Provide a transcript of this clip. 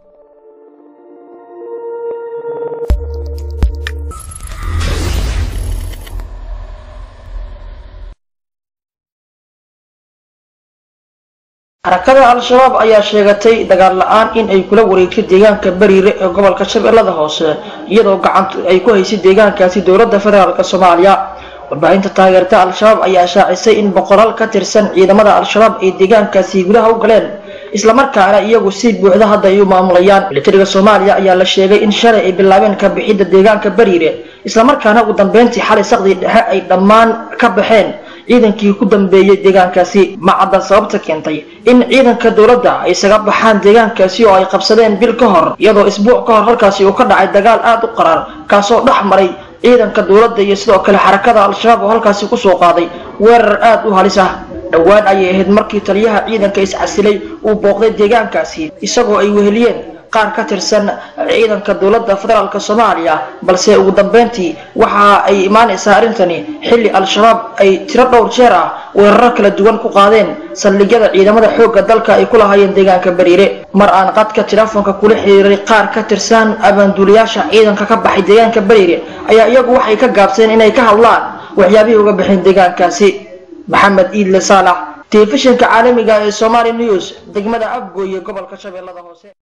xarakada al-shabaab ayaa sheegatay dagaal la-aan in ay kula wareegtay deegaanka bariire ee gobolka shabeellada hoose iyadoo gacanta ay ku haysay deegaankaasi dowladda federaalk soomaaliya warbaahinta taageerta al-shabaab ayaa shaacisay in boqolaal ka tirsan ciidamada al-shabaab ay deegaankaasi gudaha u galeen islamarkaana iyagu si buuxda hadda ay u maamulayaan militariga soomaaliya ayaa la sheegay in shalay ay bilaabeen ka bixidda deegaanka bariire islamarkaana ugu dambeyntii xalay saqdii dhexe ay dhammaan ka baxeen ciidankii ku dambeeyey deegaankaasi ma cadda sababta keentay in ciidanka dowladda ay isaga baxaan deegaankaasi oo ay qabsadeen bil ka hor iyadoo isbuuc ka hor halkaasi uu ka dhacay dagaal aada u qaraar kaasoo dhex maray ciidanka dowladda iyo sidoo kale xarakada al-shabaab oo halkaasi kusoo qaaday weerar aada u halis ah dhowaan ayay ahayd markii taliyaha ciidanka iscasilay uu booqday deegaankaasi isagoo ay weheliyeen qaar ka tirsan ciidanka dowladda federaalk soomaaliya balse ugu dambeyntii waxa ay imaanaysaa arrintani xilli al-shabaab ay tiro dhowr jeer ah weeraro kala duwan ku qaadeen saldhigyada ciidamada xoogga dalka ay ku lahaayeen deegaanka bariire mar aan qadka telefoonka kula xiriiray qaar ka tirsan abaanduulayaasha ciidanka ka baxay deegaanka bariire ayaa iyagu waxay ka gaabseen inay ka hadlaan waxyaabihii uga baxeen deegaankaasi maxamed iidle saalax telefishinka caalamiga ee somali news degmada afgooye gobolka shabeellada hoose